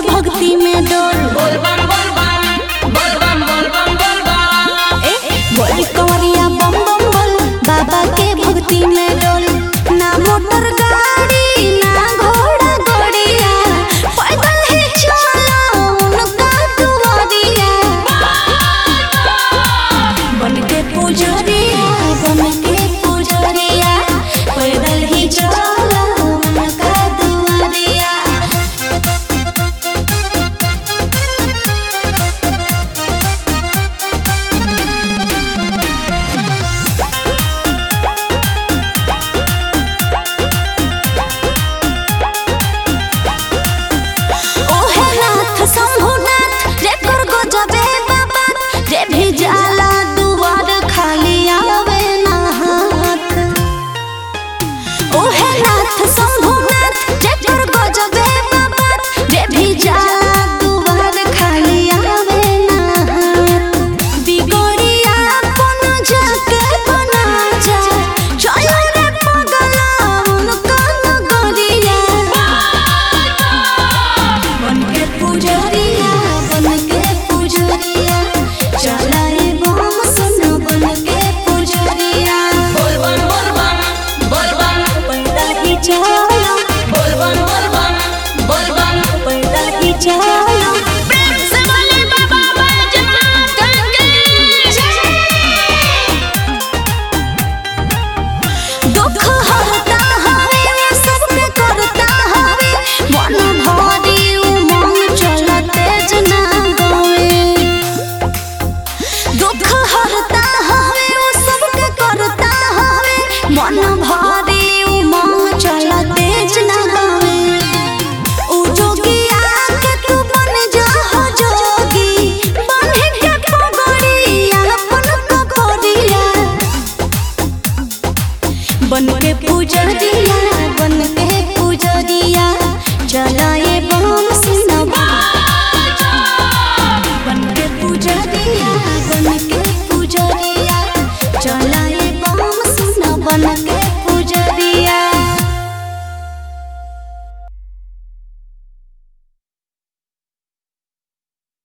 भक्ति में डोल बोल बम बोल बम बोल बम बोल बम बोल बम ए बोल कंवरिया बम बम बोल बाबा के भक्ति में डोल ना मोटर गाड़ी ना घोड़ा गड़िया पैदल ही चलो उनका दुआरिया बन के पुजरिया बन के पुजरिया पैदल ही चलो उनका दुआरिया ओहे नाथ शंभुनाथ रे कर गजबे बाबा रे भी जाला दुआर खाली आवे ना हाथ ओहे नाथ शंभुनाथ रे कर गजबे बाबा रे भी जाला दुआर खाली आवे ना हाथ बिगड़िया अपन जाके बना जा चलो रे पगला उनका नगरिया बन के पूजा